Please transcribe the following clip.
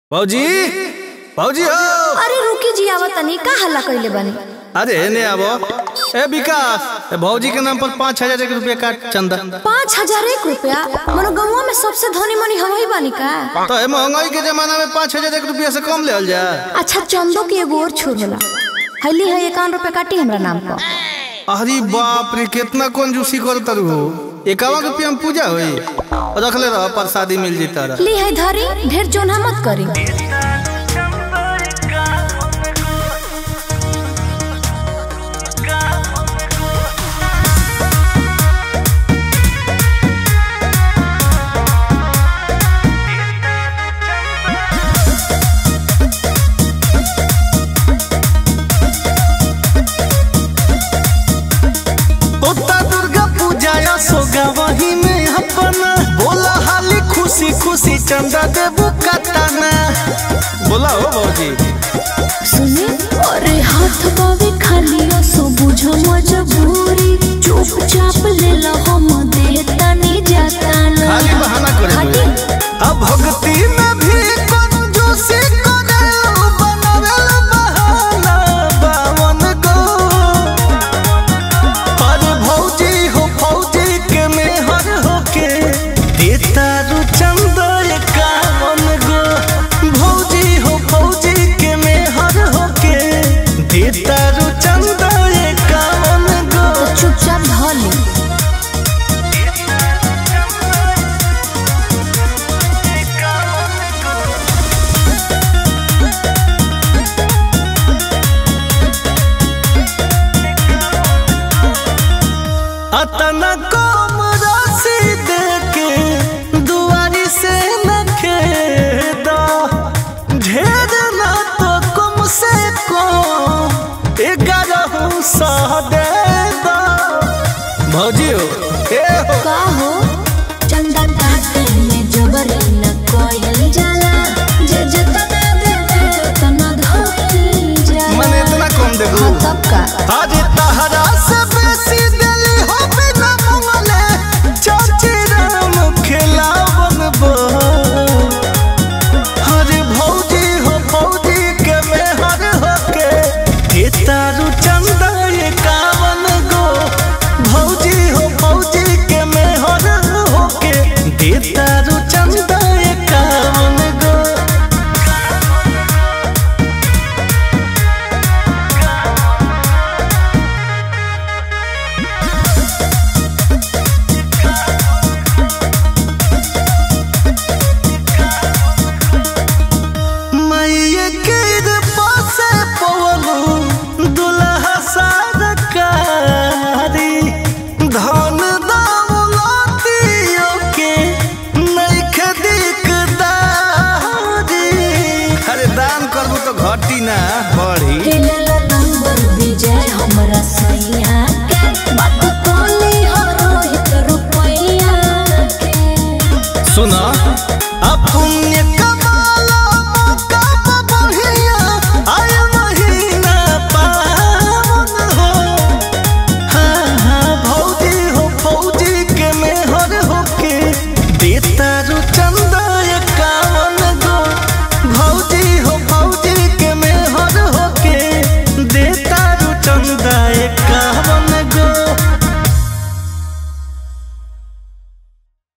भौजी भौजी हो अरे रुकी जी आवा तनी का हल्ला कइले बानी अरे ने आबो ए विकास ए भौजी के नाम पर पाँच हजार एक रुपया काट चंदा पाँच हजार एक रुपया मनो गौवा में सबसे धनी मनी हम ही बानी का तो ए महंगाई के जमाना में पाँच हजार एक रुपया से कम ले जा अच्छा चंदो की एगो और छोर होला हल्ली है इक्यावन रुपया काटी हमरा नाम पर अरे बाप रे कितना कंजूसी कर तरु हो इक्यावन रुपया में पूजा हुई रख ले रहा प्रसादी मिल जी तारा ली है धरी ढेर जोना मत करी ओता दुर्गा पूजा या सोगा वही में अपना बोला हाली खुशी खुशी चंदा देबू कतना बोला हो भौजी सुने अरे हाथ बावे खाली सो बुझो मजबूरी चुपचाप ले लो हम देता नहीं जाता ना खाली बहाना करे खाली अब भक्ति में भी कंजूसी करे बनावेल बहाना बावन गो अरे भौजी हो भौजी के मेहर होके देता रु चंदा एकावन गो भौजी हो भौजी के मेहर होके देता रु चंदा एकावन गो तो चुपचाप धली अतना कम राशि दे के दुआरी से न खेदा ढेर ना तो कम से कम ग्यारह सौ दे दो भौजी हो ए हो का हो चंदा काटे में जबरी न कोयल जाला जे जतना देवे उतना धोई जाला मने इतना कम देबू हाँ तब का आज तहरा से बेसी दिली हो बिना मंगले चाची राम खिलावन बो हरे भौजी हो भौजी के मेहर होके हे तारू चंदा एकावन गो भौजी हो भौजी के मेहर होके दे तारू चंदा एकावन गो मैया के पासे पवलू दुल्हा सरकारी धन दौलतियों के नइखे दिकदारी अरे दान करबू तो घटी ना बढ़ी हेलेला नंबर विजय हमरा सैया के बात कोली हो रोहित रुपैया के सुना अपुण्य कब